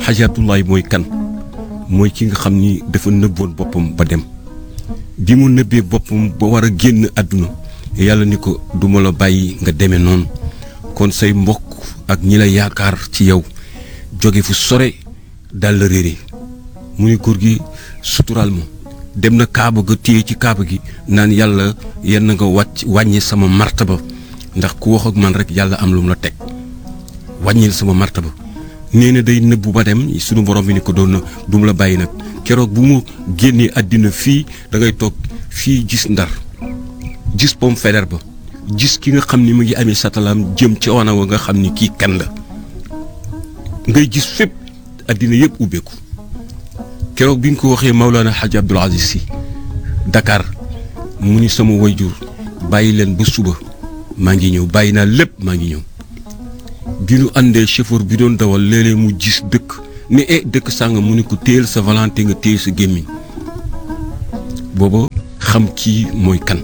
Xaaji Abdoulaye mooy kan mooy ki nga xam ni dafa nëbboon boppam ba dem bi mu nëbbee boppam ba war a génn àdduna yàlla ni ko duma la bàyyi nga demee noonu kon say mbokk ak ñi la yaakaar ci yow jóge fu sore dal la réere mu ni góor gi suturaal ma dem na kaaba ga téye ci kaaba gi naan yàlla yenn nga wàcc wàññi sama martaba ndax ku wax ak man rek yàlla am lu mu la teg wàññil sama martaba nee na day nëbbu ba dem sunu borom bi ni ko doon na du mu la bàyyi nag keroog bu mu génnee àddina fii da ngay toog fii gis ndar gis pomme feder ba gis ki nga xam ni mu ngi amee satalaam jëm ci wana wa nga xam ni kii kan la ngay gis fépp àddina yëpp ubbeeku keroog bi nga ko waxee Maulana Hadj Abdoul Aziz Sy Dakar mu ni sama wayjur bàyyi leen ba suba maa ngi ñëw bàyyi naa lépp maa ngi ñëw bi nu àndee chauffeur bi doon dawal léeg-léeg mu gis dëkk ne eh dëkk sàng mu ni ko téyel sa volonté nga téye sa gémmiñ booba xam kii mooy kan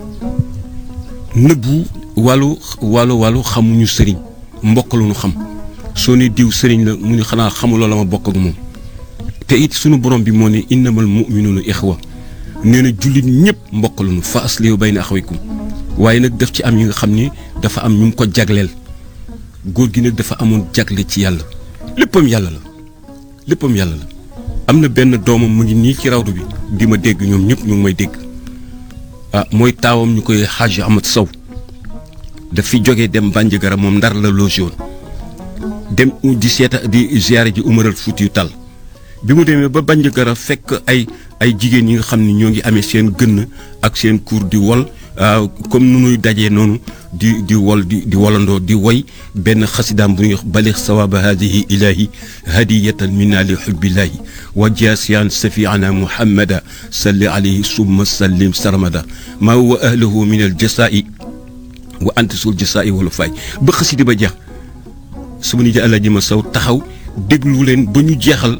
nëbbu wàllu wàllu wàllu xamuñu sëriñ mbokk lu ñu xam soo ne diw sëriñ la mu ni xanaa xamuloo la ma bokk ak moom te it sunu borom bi moo ne innamal mu'minuuna ixwa nee na jullit ñëpp mbokk lu ñu fa aslihu bayna axawaykum waaye nag daf ci am yi nga xam ni dafa am ñu mu ko jagleel góor gi nag dafa amoon jagle ci yàlla léppam yàlla la léppam yàlla la am na benn doomam mu ngi nii ci rawdu bi di ma dégg ñoom ñëpp ñu ngi may dégg ah mooy taawam ñu koy Hadj Ahmad Sow daf fi jógee dem Bandiagara moom ndar la logé woon dem di seeta di ziare ji Umaral Fuutiyu Tall bi mu demee ba Bandiagara fekk ay ay jigéen yi nga xam ni ñoo ngi amee seen gënn ak seen kuur di wol comme nu nuy dajee noonu di di wol di di wolandoo di woy benn xasidaam bu ñuy wax balix sawaaba hadihi ilahi hadiyatan minna li xubbillahi wa jaasiyan safiana muhammada salli alayhi summa sallim sarmada maa wa ahlahu min al jasaa'i wa anta sul jasaa'i wala fay ba xasida ba jeex su ma ni ja àllaji ma saw taxaw déglu leen ba ñu jeexal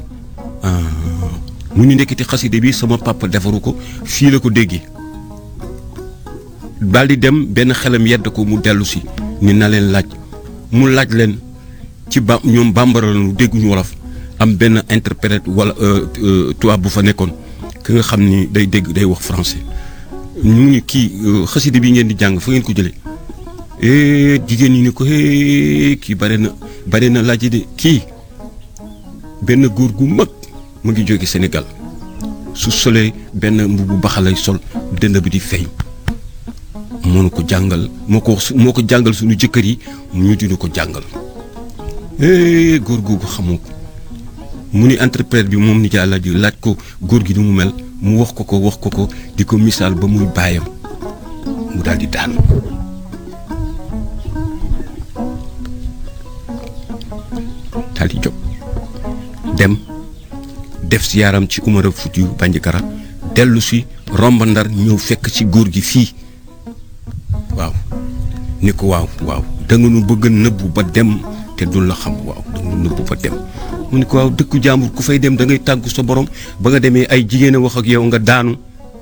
mu ñu ndekkiti xasida bi sama papa defaru ko fii la ko déggee daal di dem benn xelam yedd ko mu dellu si ni na leen laaj mu laaj leen ci ba ñoom bambara lañu dégguñu wolof am benn interprète wala tubaab bu fa nekkoon ki nga xam ni day dégg day wax français ñu ngi kii xasida bi ngeen di jàng fa ngeen ko jëlee jigéen ñi ni ko kii bare na bare na laaj de kii benn góor gu mag mu ngi jóge Sénégal su solee benn mbubu baxalay sol dënd bi di feeñ moo ko jàngal moo ko moo ko jàngal suñu jëkkër yi ñu dina ko jàngal góor googu xamoo ko mu ni interprète bi moom ni ci àlla ji laaj ko góor gi ni mu mel mu wax ko ko wax ko ko di ko misaal ba muy baayam mu daal di daanu daal di jóg dem def si yaaram ci Umar Fuutiyu Bandiagara dellu si romb Ndar ñëw fekk ci góor gi fii waaw ni ko waaw waaw da nga nu bëgg nëbbu ba dem te dul la xam waaw da nga nu nëbbu ba dem mu ni ko waaw dëkku jàmbur ku fay dem da ngay tàggu sa borom ba nga demee ay jigéen a wax ak yow nga daanu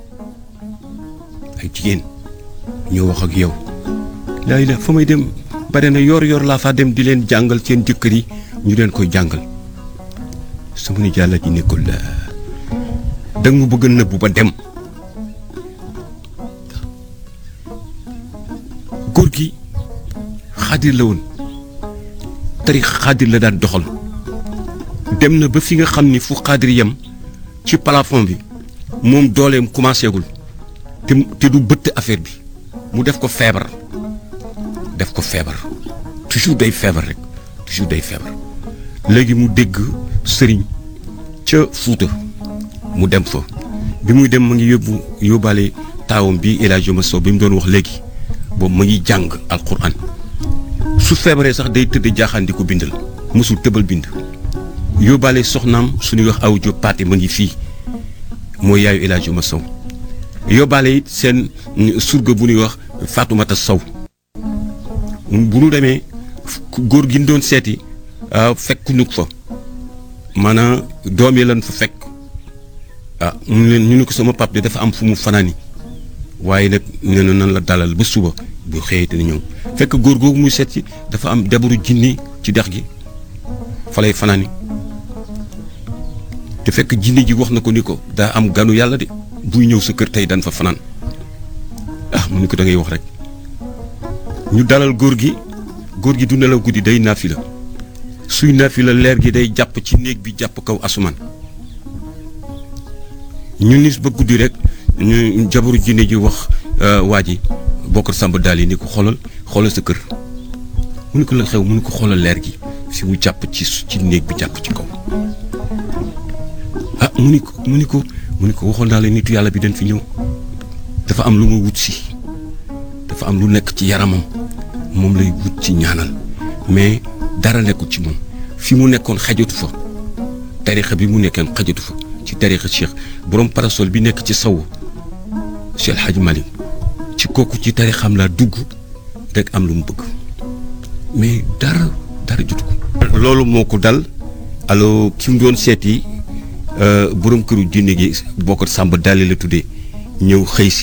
ay jigéen ñoo wax ak yow laay la fa may dem bare na yor yor laa faa dem di leen jàngal seen jëkkër yi ñu leen koy jàngal sama ni jàlla ji nekkul la da nga mu bëgg nëbbu ba dem góor gi xaadir la woon tarix xaadir la daan doxal dem na ba fi nga xam ni fu xaadir yem ci plafond bi moom dooleem commencé gul te te du bëtt affaire bi mu def ko feebar def ko feebar toujours day feebar rek toujours day feebar léegi mu dégg sëriñ ca Fuuta mu dem fa bi muy dem mu ngi yóbbu yóbbaale taawam bi El Hadj Sow bi mu doon wax léegi boobu mu ngi jàng alquran su feebaree sax day tëdd jaaxaan di ko bindal mosul tëbal bind yóbbaale soxnaam suñuy wax aw jo paate mu ngi fii mooy yaayu El Hadj Sow yóbbaale it seen surga bu ñuy wax Fatoumata Sow bu nu demee góor gi ñu doon seeti fekk ñu fa maanaam doom yi lan fa fekk ah mu leen ñu ne ko sama pap de dafa am fu mu fanaani waaye nag nee na nan la dalal ba suba bu xëyee te ñëw fekk góor googu muy seet ci dafa am debaru jinni ci dex gi fa lay fanaani te fekk jinne ji wax na ko ni ko daa am ganu yàlla de buy ñëw sa kër tey dan fa fanaan ah mu ni ko da ngay wax rek ñu dalal góor gi góor gi du nelaw guddi day naafi la suy naafi la leer gi day jàpp ci néeg bi jàpp kaw asumaan ñu nis ba guddi rek ñu jabaru jinne ji wax waa ji bokkar sàmb daal yi ni ko xoolal xoolal sa kër mu ni ko la xew mu ni ko xoolal leer gi fi mu jàpp ci ci néeg bi jàpp ci kaw ah mu ni ko mu ni ko mu ni ko waxoon naa la nitu yàlla bi dañ fi ñëw dafa am lu ma wut si dafa am lu nekk ci yaramam moom lay wut ci ñaanal mais dara nekkul ci moom fi mu nekkoon xajatu fa tarixa bi mu nekkoon xajatu fa ci tarixa cheikh borom parasol bi nekk ci sawu Cheikh Hadj Malick ci kooku ci tarixam laa dugg rek am lu mu bëgg mais dara dara jotu ko. loolu moo ko dal allo ki mu doon seeti borom këru jinne gi bokk Samba Daali la tuddee ñëw xëy si.